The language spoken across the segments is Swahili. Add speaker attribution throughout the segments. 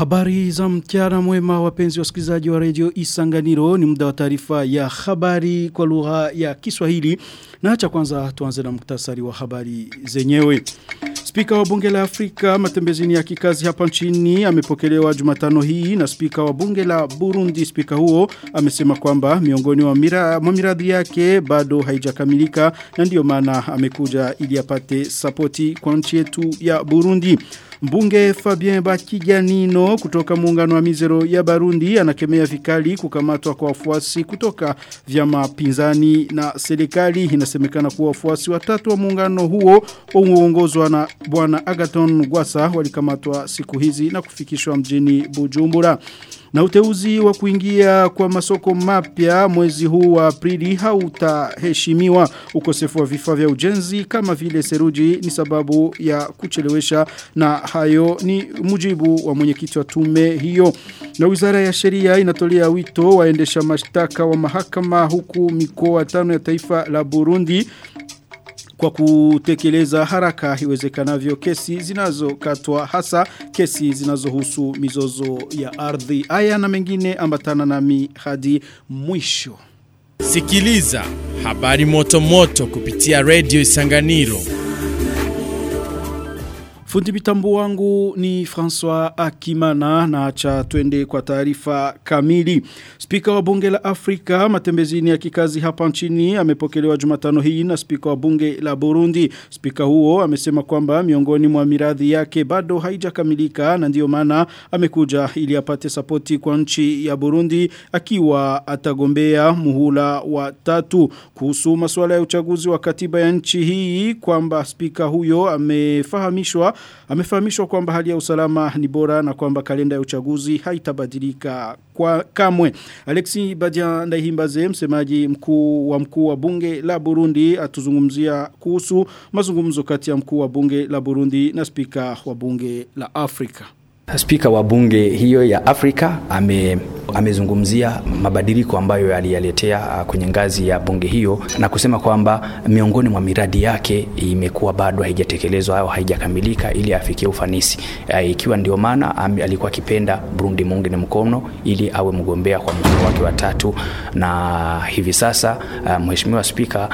Speaker 1: Habari za mchana mwema wapenzi wasikilizaji wa redio Isanganiro ni muda wa taarifa ya habari kwa lugha ya Kiswahili na acha kwanza tuanze na muktasari wa habari zenyewe. Spika wa bunge la Afrika matembezini ya kikazi hapa nchini amepokelewa Jumatano hii na spika wa bunge la Burundi. Spika huo amesema kwamba miongoni wa mira, miradi yake bado haijakamilika na ndiyo maana amekuja ili apate sapoti kwa nchi yetu ya Burundi. Mbunge Fabien Bakijanino kutoka muungano wa mizero ya Barundi anakemea vikali kukamatwa kwa wafuasi kutoka vyama pinzani na serikali. Inasemekana kuwa wafuasi watatu wa muungano huo uongozwa na bwana Agaton Gwasa walikamatwa siku hizi na kufikishwa mjini Bujumbura. Na uteuzi wa kuingia kwa masoko mapya mwezi huu wa Aprili hautaheshimiwa ukosefu wa vifaa vya ujenzi kama vile seruji ni sababu ya kuchelewesha na hayo ni mujibu wa mwenyekiti wa tume hiyo. Na wizara ya sheria inatolea wito waendesha mashtaka wa mahakama huku mikoa tano ya taifa la Burundi kwa kutekeleza haraka iwezekanavyo kesi zinazokatwa hasa kesi zinazohusu mizozo ya ardhi. Aya na mengine ambatana nami hadi mwisho.
Speaker 2: Sikiliza habari moto moto kupitia Radio Isanganiro.
Speaker 1: Fundi mitambo wangu ni François Akimana na acha twende kwa taarifa kamili. Spika wa bunge la Afrika matembezini ya kikazi hapa nchini amepokelewa Jumatano hii na spika wa bunge la Burundi. Spika huo amesema kwamba miongoni mwa miradhi yake bado haijakamilika na ndiyo maana amekuja ili apate sapoti kwa nchi ya Burundi akiwa atagombea muhula wa tatu kuhusu masuala ya uchaguzi wa katiba ya nchi hii kwamba spika huyo amefahamishwa amefahamishwa kwamba hali ya usalama ni bora na kwamba kalenda ya uchaguzi haitabadilika kwa kamwe. Alexi Badia Ndaihimbaze msemaji mkuu wa mkuu wa bunge la Burundi atuzungumzia kuhusu mazungumzo kati ya mkuu wa bunge la Burundi na spika wa bunge la Afrika.
Speaker 3: Spika wa bunge hiyo ya Afrika ame amezungumzia mabadiliko ambayo yaliyaletea kwenye ngazi ya bunge hiyo na kusema kwamba miongoni mwa miradi yake imekuwa bado haijatekelezwa au haijakamilika ili afikie ufanisi. Ikiwa ndio maana alikuwa akipenda Burundi muunge mkono ili awe mgombea kwa muhula wake wa tatu, na hivi sasa mheshimiwa spika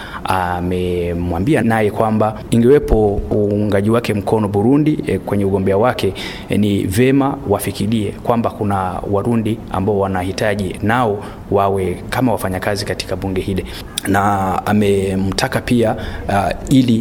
Speaker 3: amemwambia naye kwamba ingewepo uungaji wake mkono Burundi kwenye ugombea wake, ni vema wafikirie kwamba kuna Warundi ambao wanahitaji nao wawe kama wafanyakazi katika bunge hili na amemtaka pia uh, ili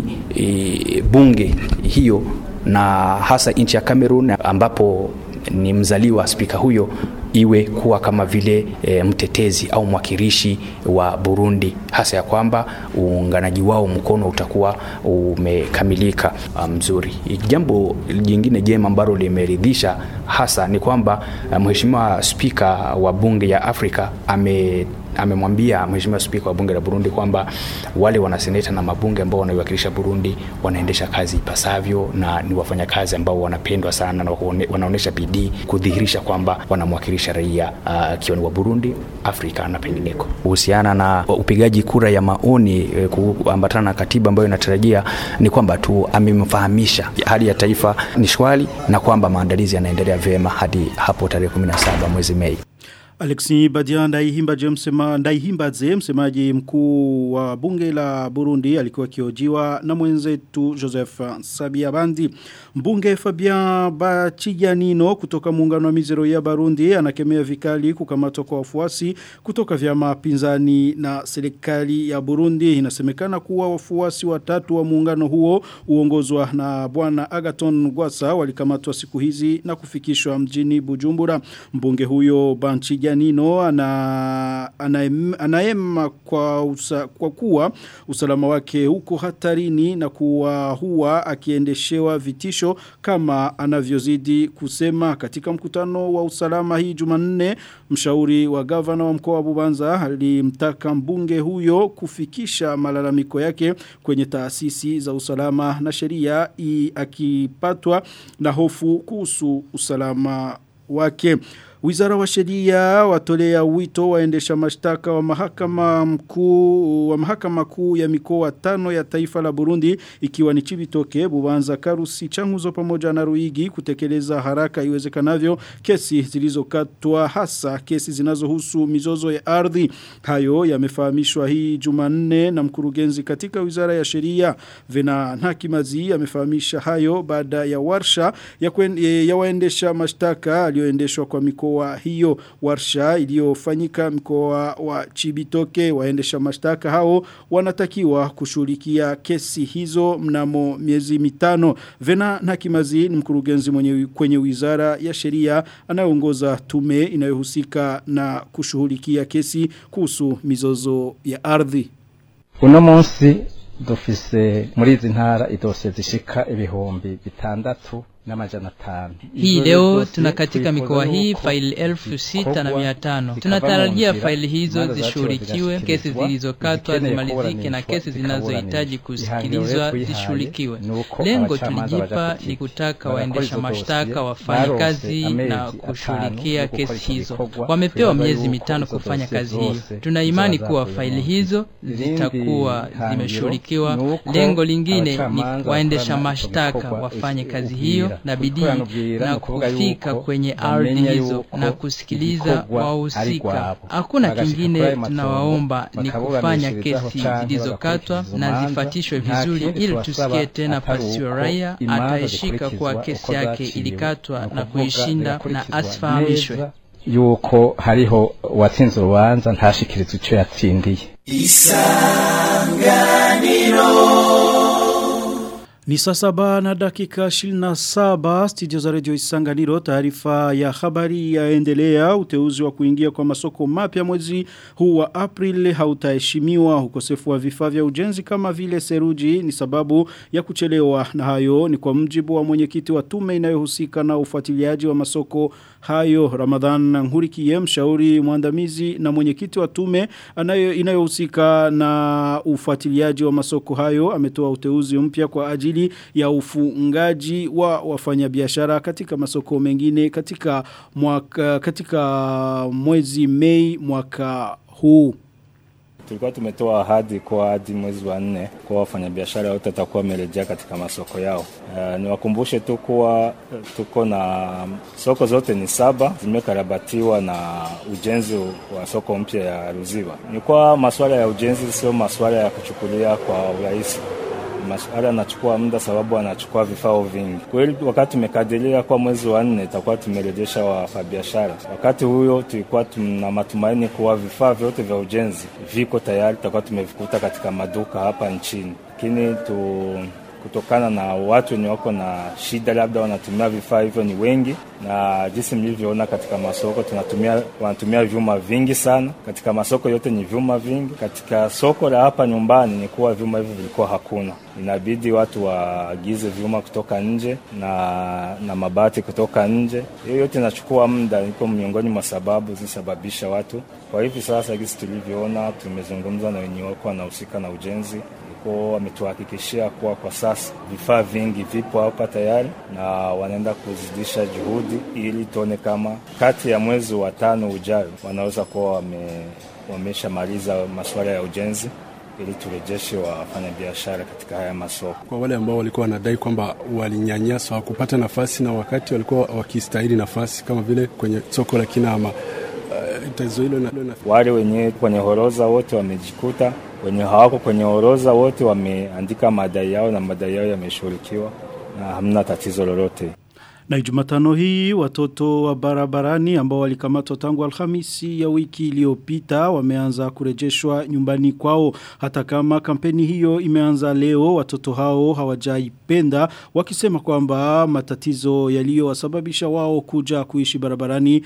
Speaker 3: e, bunge hiyo na hasa nchi ya Cameroon ambapo ni mzaliwa spika huyo iwe kuwa kama vile e, mtetezi au mwakilishi wa Burundi hasa ya kwamba uunganaji wao mkono utakuwa umekamilika mzuri. Jambo jingine jema ambalo limeridhisha hasa ni kwamba mheshimiwa spika wa bunge ya Afrika ame amemwambia mheshimiwa spika wa bunge la Burundi kwamba wale wanaseneta na mabunge ambao wanaiwakilisha Burundi wanaendesha kazi ipasavyo na ni wafanyakazi ambao wanapendwa sana na wanaonesha bidii kudhihirisha kwamba wanamwakilisha raia akiwa uh, wa Burundi, Afrika na pengineko. Kuhusiana na upigaji kura ya maoni eh, kuambatana na katiba ambayo inatarajia ni kwamba tu amemfahamisha hali ya taifa ni shwari na kwamba maandalizi yanaendelea vyema hadi hapo tarehe 17 mwezi Mei.
Speaker 1: Alexi Badia Ndaihimbaje msema Ndaihimbaze msemaji mkuu wa bunge la Burundi alikuwa kiojiwa na mwenzetu Joseph Sabiabandi mbunge Fabian Bachijanino kutoka muungano wa mizero ya Burundi anakemea vikali kukamatwa kwa wafuasi kutoka vyama pinzani na serikali ya Burundi inasemekana kuwa wafuasi watatu wa muungano huo uongozwa na bwana Agaton Gwasa walikamatwa siku hizi na kufikishwa mjini Bujumbura mbunge huyo Banchija Janino ana, anaem, anaema kwa, usa, kwa kuwa usalama wake huko hatarini na kuwa huwa akiendeshewa vitisho kama anavyozidi kusema katika mkutano wa usalama hii jumanne mshauri wa gavana wa mkoa wa Bubanza alimtaka mbunge huyo kufikisha malalamiko yake kwenye taasisi za usalama na sheria akipatwa na hofu kuhusu usalama wake Wizara wa sheria watolea wito waendesha mashtaka wa mahakama mkuu wa mahakama kuu ya mikoa tano ya taifa la Burundi ikiwa ni Chibitoke, Bubanza, Karusi, Changuzo pamoja na Ruigi kutekeleza haraka iwezekanavyo kesi zilizokatwa hasa kesi zinazohusu mizozo ya ardhi. Hayo yamefahamishwa hii Jumanne na mkurugenzi katika Wizara ya Sheria Vena Nhakimazi amefahamisha hayo baada ya warsha ya, kwen, ya waendesha mashtaka aliyoendeshwa kwa mikoa hiyo warsha iliyofanyika mkoa wa Chibitoke waendesha mashtaka hao wanatakiwa kushughulikia kesi hizo mnamo miezi mitano Vena Nhakimazi ni mkurugenzi mwenye kwenye Wizara ya Sheria anayeongoza tume inayohusika na kushughulikia kesi kuhusu mizozo ya ardhi
Speaker 4: uno munsi dufise muri izi ntara idosiye zishika ibihumbi bitandatu n'amajana tano.
Speaker 5: Hii leo tuna katika mikoa hii faili elfu sita na mia tano. Tunatarajia faili hizo zishughulikiwe, kesi zilizokatwa zimalizike na kesi zinazohitaji kusikilizwa zishughulikiwe. Lengo tulijipa ni kutaka waendesha mashtaka wafanye kazi na kushughulikia kesi hizo. Wamepewa miezi mitano kufanya kazi hiyo. Tuna imani kuwa faili hizo zitakuwa zimeshughulikiwa. Lengo lingine ni waendesha mashtaka wafanye kazi hiyo na bidii na kufika kwenye ardhi hizo na kusikiliza wahusika. Hakuna kingine tunawaomba ni kufanya kesi zilizokatwa na zifatishwe vizuri, ili tusikie tena pasio raia ataishika kuwa kesi yake ilikatwa na kuishinda na asifahamishwe
Speaker 4: yuko hariho uwatsinze urubanza ntashikirizwe icyo yatsindiye
Speaker 1: isanganiro ni saa saba na dakika 27 studio za radio Isanganiro taarifa ya habari yaendelea uteuzi wa kuingia kwa masoko mapya mwezi huu wa April hautaheshimiwa ukosefu wa vifaa vya ujenzi kama vile seruji ni sababu ya kuchelewa na hayo ni kwa mjibu wa mwenyekiti wa tume inayohusika na ufuatiliaji wa masoko hayo Ramadhan Nkurikiye mshauri mwandamizi na mwenyekiti wa tume anayo inayohusika na ufuatiliaji wa masoko hayo ametoa uteuzi mpya kwa ajili ajili ya ufungaji wa wafanyabiashara katika masoko mengine katika mwaka katika mwezi Mei mwaka huu
Speaker 6: tulikuwa tumetoa ahadi kwa hadi mwezi wa nne kwa wafanyabiashara wote watakuwa wamerejea katika masoko yao. Uh, niwakumbushe tu kuwa tuko na soko zote ni saba zimekarabatiwa na ujenzi wa soko mpya ya Ruziwa. Ni kwa masuala ya ujenzi, sio masuala ya kuchukulia kwa urahisi masuala anachukua muda sababu anachukua vifaa vingi. Kweli wakati tumekadiria kwa mwezi wa nne itakuwa tumerejesha wafanyabiashara. Wakati huyo tulikuwa tuna matumaini kuwa vifaa vyote vya ujenzi viko tayari, tutakuwa tumevikuta katika maduka hapa nchini, lakini tu kutokana na watu wenye wako na shida, labda wanatumia vifaa hivyo ni wengi, na jinsi mlivyoona katika masoko tunatumia, wanatumia vyuma vingi sana. Katika masoko yote ni vyuma vingi. Katika soko la hapa nyumbani ni kuwa vyuma hivyo vilikuwa hakuna, inabidi watu waagize vyuma kutoka nje na, na mabati kutoka nje. Hiyo yote inachukua muda, iko miongoni mwa sababu zisababisha watu. Kwa hivi sasa, jinsi tulivyoona, tumezungumza na wenye wako wanahusika na ujenzi kwa wametuhakikishia kuwa kwa sasa vifaa vingi vipo hapa tayari na wanaenda kuzidisha juhudi ili tuone kama kati ya mwezi wa tano ujayo wanaweza kuwa wame, wameshamaliza masuala ya ujenzi ili turejeshe wafanyabiashara katika haya masoko.
Speaker 7: Kwa wale ambao walikuwa wanadai kwamba walinyanyaswa hawakupata nafasi na wakati walikuwa wakistahili nafasi kama vile kwenye soko la Kinama, uh, tatizo hilo na, na...
Speaker 6: wale wenyewe kwenye horoza wote wamejikuta wenye hawako kwenye orodha wote wameandika madai yao na madai yao yameshughulikiwa na hamna tatizo lolote.
Speaker 1: Na Jumatano hii watoto wa barabarani ambao walikamatwa tangu Alhamisi ya wiki iliyopita wameanza kurejeshwa nyumbani kwao hata kama kampeni hiyo imeanza leo watoto hao hawajaipenda wakisema kwamba matatizo yaliyowasababisha wao kuja kuishi barabarani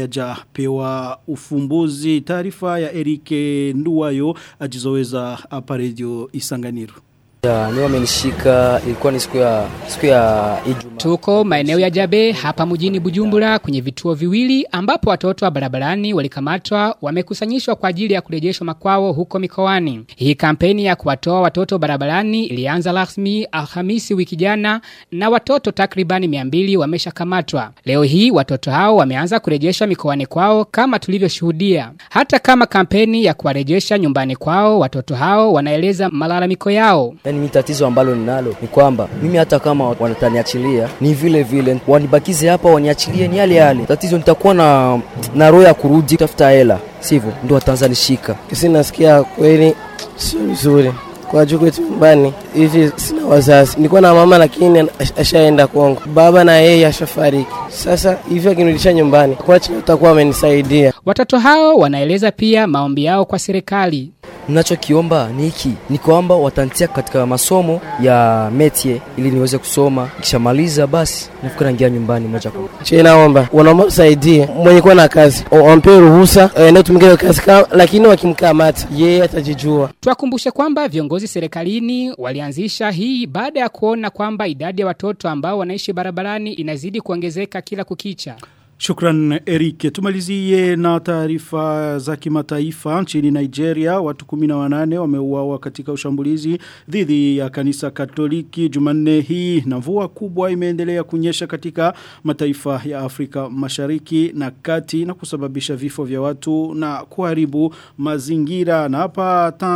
Speaker 1: hayajapewa ufumbuzi taarifa ya Erike Nduwayo ajizoweza hapa radio Isanganiro
Speaker 8: Ya, ni wamenishika ilikuwa ni siku ya siku ya Ijumaa.
Speaker 9: Tuko maeneo ya Jabe hapa mjini Bujumbura kwenye vituo viwili ambapo watoto wa barabarani walikamatwa wamekusanyishwa kwa ajili ya kurejeshwa makwao huko mikoani. Hii kampeni ya kuwatoa watoto barabarani ilianza rasmi Alhamisi wiki jana na watoto takribani 200 wameshakamatwa. Leo hii watoto hao wameanza kurejeshwa mikoani kwao kama tulivyoshuhudia. Hata kama kampeni ya kuwarejesha nyumbani kwao watoto hao wanaeleza malalamiko yao.
Speaker 8: Yaani mimi tatizo ambalo ninalo ni kwamba mimi hata kama wanataniachilia ni vile vile wanibakize hapa waniachilie ni yale yale. Tatizo nitakuwa na na roho ya kurudi kutafuta hela. Sivyo ndio watanzanishika.
Speaker 10: Kisi nasikia kweli sio vizuri. Kwa juu kwetu nyumbani hivi sina wazazi. Nilikuwa na mama lakini ashaenda Kongo. Baba na yeye ashafariki. Sasa hivi akinirudisha nyumbani, kwa chini utakuwa amenisaidia.
Speaker 9: Watoto hao wanaeleza pia maombi yao kwa serikali.
Speaker 8: Ninachokiomba ni hiki, ni kwamba watantia katika masomo ya metie ili niweze kusoma. Kishamaliza basi nafikiri naingia nyumbani moja kwa moja.
Speaker 10: Che naomba wanaomba usaidie mwenye kuwa na kazi wampe ruhusa aende tumike kazi kama, lakini wakimkamata yeye atajijua.
Speaker 9: Tuwakumbushe kwamba viongozi serikalini walianzisha hii baada ya kuona kwamba idadi ya watoto ambao wanaishi barabarani inazidi kuongezeka kila kukicha.
Speaker 1: Shukran Erike. Tumalizie na taarifa za kimataifa nchini Nigeria. Watu 18 wameuawa katika ushambulizi dhidi ya kanisa Katoliki Jumanne hii na mvua kubwa imeendelea kunyesha katika mataifa ya Afrika Mashariki na Kati na kusababisha vifo vya watu na kuharibu mazingira. Na hapa ta,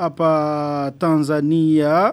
Speaker 1: hapa Tanzania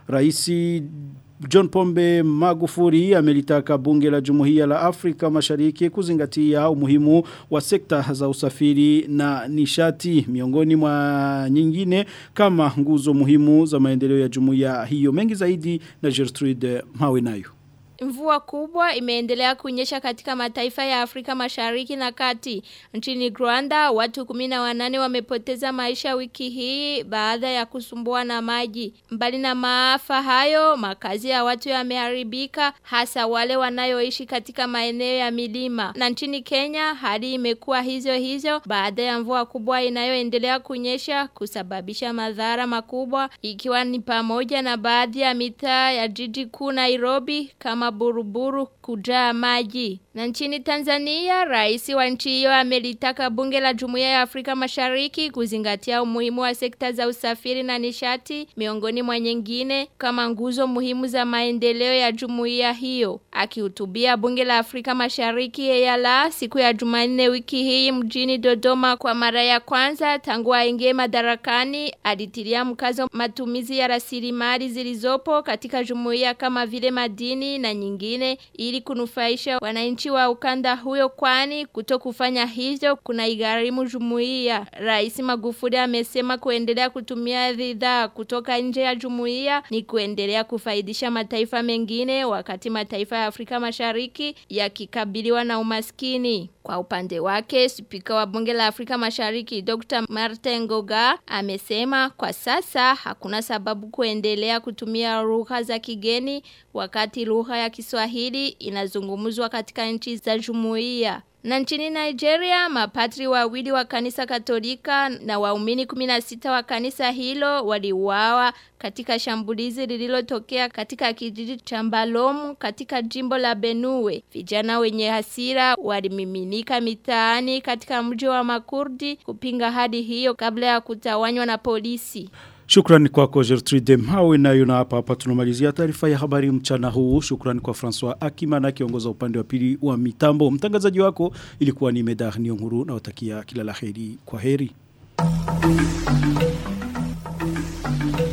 Speaker 1: Raisi John Pombe Magufuri amelitaka bunge la Jumuiya la Afrika Mashariki kuzingatia umuhimu wa sekta za usafiri na nishati miongoni mwa nyingine kama nguzo muhimu za maendeleo ya jumuiya hiyo mengi zaidi na Gertrude Mawenayo.
Speaker 11: Mvua kubwa imeendelea kunyesha katika mataifa ya Afrika mashariki na kati. Nchini Rwanda, watu kumina wanane wamepoteza maisha wiki hii baada ya kusumbua na maji. Mbali na maafa hayo, makazi ya watu yameharibika hasa wale wanayoishi katika maeneo ya milima. Na nchini Kenya, hali imekuwa hizo hizo baada ya mvua kubwa inayoendelea kunyesha kusababisha madhara makubwa ikiwa ni pamoja na baadhi ya mitaa ya jiji kuu Nairobi kama buruburu kujaa maji. Na nchini Tanzania, rais wa nchi hiyo amelitaka bunge la Jumuiya ya Afrika Mashariki kuzingatia umuhimu wa sekta za usafiri na nishati miongoni mwa nyingine kama nguzo muhimu za maendeleo ya jumuiya hiyo. Akihutubia bunge la Afrika Mashariki EALA siku ya Jumanne wiki hii mjini Dodoma kwa mara ya kwanza tangu aingie madarakani, alitilia mkazo matumizi ya rasilimali zilizopo katika jumuiya kama vile madini na nyingine ili kunufaisha wananchi wa ukanda huyo kwani kuto kufanya hivyo kuna igarimu jumuiya. Rais Magufuli amesema kuendelea kutumia bidhaa kutoka nje ya jumuiya ni kuendelea kufaidisha mataifa mengine wakati mataifa ya Afrika Mashariki yakikabiliwa na umaskini. Kwa upande wake, spika wa bunge la Afrika Mashariki Dr. Martin Ngoga amesema kwa sasa hakuna sababu kuendelea kutumia lugha za kigeni wakati lugha ya Kiswahili inazungumzwa katika nchi za jumuiya. Na nchini Nigeria, mapatri wawili wa kanisa katolika na waumini 16 wa kanisa hilo waliuawa katika shambulizi lililotokea katika kijiji cha Mbalomu katika jimbo la Benue. Vijana wenye hasira walimiminika mitaani katika mji wa Makurdi kupinga hadi hiyo kabla ya kutawanywa na polisi.
Speaker 1: Shukrani kwako Gertrude Mhawe nayo na hapa hapa tunamalizia taarifa ya habari mchana huu. Shukrani kwa François Akimana kiongoza upande wa pili wa mitambo. Mtangazaji wako ilikuwa ni Medar Nionguru na watakia kila laheri kwa heri.